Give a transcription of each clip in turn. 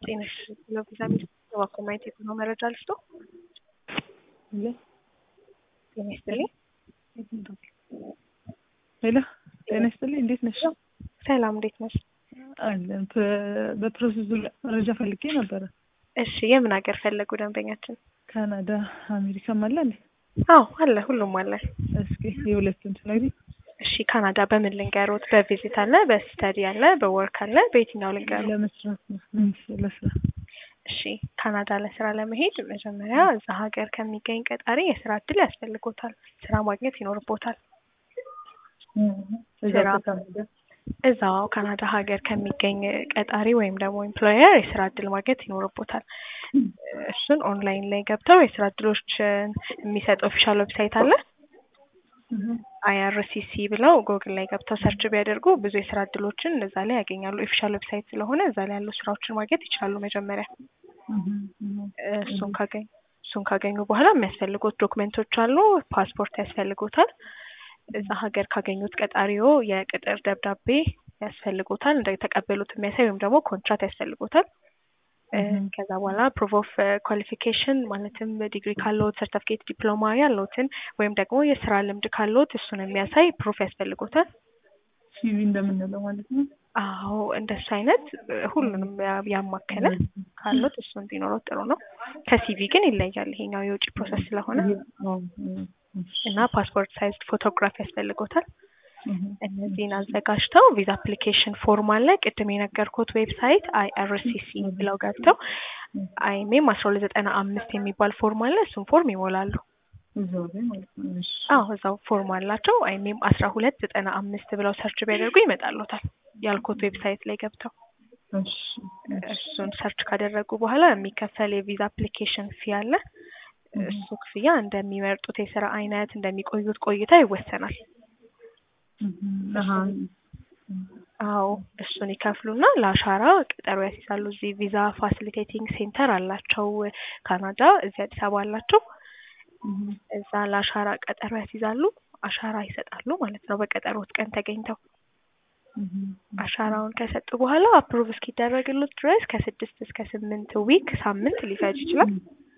ጤና ይስጥልኝ ቪዛ እባክዎ ማየት የትኛው መረጃ ልስጦ? ጤና ይስጥልኝ ሄሎ ጤና ይስጥልኝ እንዴት ነሽ? ሰላም እንዴት ነሽ? አለን በፕሮሰሱ ላይ መረጃ ፈልጌ ነበረ። እሺ የምን ሀገር ፈለጉ ደንበኛችን? ካናዳ አሜሪካም አለ እንዴ? አዎ አለ ሁሉም አለ። እስኪ የሁለቱን ትነግሪኝ? እሺ ካናዳ በምን ልንገሮት? በቪዚት አለ፣ በስተዲ አለ፣ በወርክ አለ። በየትኛው ልንገሩ? ለመስራት ነው ምን ለስራ እሺ ካናዳ ለስራ ለመሄድ መጀመሪያ እዛ ሀገር ከሚገኝ ቀጣሪ የስራ እድል ያስፈልጎታል። ስራ ማግኘት ይኖርቦታል። እዛ ስራ በካናዳ እዛው ካናዳ ሀገር ከሚገኝ ቀጣሪ ወይም ደግሞ ኤምፕሎየር የስራ እድል ማግኘት ይኖርቦታል። እሱን ኦንላይን ላይ ገብተው የስራ እድሎችን የሚሰጥ ኦፊሻል ዌብሳይት አለ። አይአርሲሲ ብለው ጎግል ላይ ገብተው ሰርች ቢያደርጉ ብዙ የስራ እድሎችን እዛ ላይ ያገኛሉ። ኦፊሻል ዌብሳይት ስለሆነ እዛ ላይ ያሉ ስራዎችን ማግኘት ይችላሉ። መጀመሪያ እሱን ካገኙ እሱን ካገኙ በኋላ የሚያስፈልጉት ዶክመንቶች አሉ። ፓስፖርት ያስፈልጎታል። እዛ ሀገር ካገኙት ቀጣሪዎ የቅጥር ደብዳቤ ያስፈልጎታል። እንደተቀበሉት የሚያሳይ ወይም ደግሞ ኮንትራት ያስፈልጎታል። ከዛ በኋላ ፕሩፍ ኦፍ ኳሊፊኬሽን ማለትም ዲግሪ ካለዎት፣ ሰርተፍኬት፣ ዲፕሎማ ያለዎትን ወይም ደግሞ የስራ ልምድ ካለዎት እሱን የሚያሳይ ፕሩፍ ያስፈልጎታል። ሲቪ እንደምንለው ማለት ነው። አዎ እንደሱ አይነት ሁሉንም ያ- ያማከለ ካሉት እሱ እንዲኖረው ጥሩ ነው። ከሲቪ ግን ይለያል። ይሄኛው የውጭ ፕሮሰስ ስለሆነ እና ፓስፖርት ሳይዝ ፎቶግራፍ ያስፈልጎታል። እነዚህን አዘጋጅተው ቪዛ አፕሊኬሽን ፎርም አለ። ቅድም የነገርኩት ዌብሳይት አይአርሲሲ ብለው ገብተው አይሜም አስራ ሁለት ዘጠና አምስት የሚባል ፎርም አለ። እሱን ፎርም ይሞላሉ። እዛው ላይ ማለት ነው። እሺ አዎ እዛው ፎርም አላቸው። አይሜም አስራ ሁለት ዘጠና አምስት ብለው ሰርች ቢያደርጉ ይመጣሉታል። ያልኩት ዌብሳይት ላይ ገብተው እሺ እሱን ሰርች ካደረጉ በኋላ የሚከፈል የቪዛ አፕሊኬሽን ፊ አለ። እሱ ክፍያ እንደሚመርጡት የስራ አይነት እንደሚቆዩት ቆይታ ይወሰናል። አሀ አዎ እሱን ይከፍሉና ለአሻራ ቀጠሮ ያስይዛሉ። እዚህ ቪዛ ፋሲሊቴቲንግ ሴንተር አላቸው ካናዳ፣ እዚህ አዲስ አበባ አላቸው። እዛ ለአሻራ ቀጠሮ ያስይዛሉ። አሻራ ይሰጣሉ ማለት ነው በቀጠሮት ቀን ተገኝተው አሻራውን ከሰጡ በኋላ አፕሩቭ እስኪደረግሉት ድረስ ከስድስት እስከ ስምንት ዊክ ሳምንት ሊፈጅ ይችላል።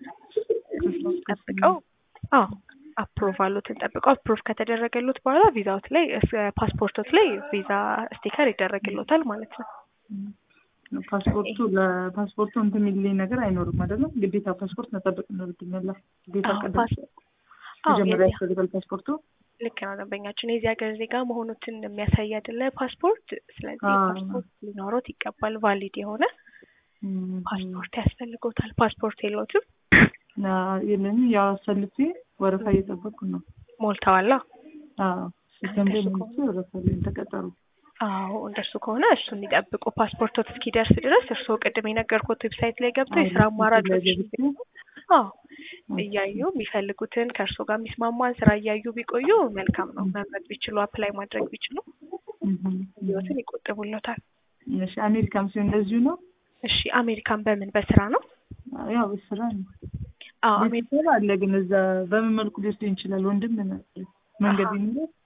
ጠብቀው አዎ አፕሩቫሉትን ጠብቀው አፕሩቭ ከተደረገሉት በኋላ ቪዛዎት ላይ ፓስፖርቶት ላይ ቪዛ ስቲከር ይደረግሎታል ማለት ነው። ፓስፖርቱ ለፓስፖርቱ እንትን የሚልኝ ነገር አይኖርም አይደለም? ግዴታ ፓስፖርት መጠበቅ ይኖርብኛል። ግዴታ አዎ፣ ቀደም ፓስ- አዎ፣ መጀመሪያ የዚህ- ያስፈልጋል ፓስፖርቱ። ልክ ነው ደንበኛችን የዚህ ሀገር ዜጋ መሆኑትን የሚያሳይ አይደለ ፓስፖርት። ስለዚህ አዎ። ፓስፖርት ሊኖሮት ይገባል። ቫሊድ የሆነ እም፣ ፓስፖርት ያስፈልጎታል። ፓስፖርት የለዎትም? ና የለኝም። ያው አሰልፌ ወረፋ እየጠበቅኩ ነው። ሞልተዋላ? አዎ ሲጀምር እንደሱ መንግስቱ ወረፋ ላይ ተቀጠሩ። አዎ እንደሱ ከሆነ እሱን የሚጠብቁ ፓስፖርቶት እስኪደርስ ድረስ እርስዎ ቅድም የነገርኩት ዌብሳይት ላይ ገብተው የስራ አማራጮች አዎ እያዩ የሚፈልጉትን ከእርስዎ ጋር የሚስማማን ስራ እያዩ ቢቆዩ መልካም ነው። መምረጥ ቢችሉ አፕላይ ማድረግ ቢችሉ ህይወትን ይቆጥቡለታል። እሺ አሜሪካም ሲሆን እንደዚሁ ነው። እሺ አሜሪካን በምን በስራ ነው? ያው በስራ ነው። አዎ አሜሪካ ቤተሰብ አለ ግን እዛ በምን መልኩ ሊወስደኝ ይችላል? ወንድም ነው መንገድ አሃ። ይኖራል።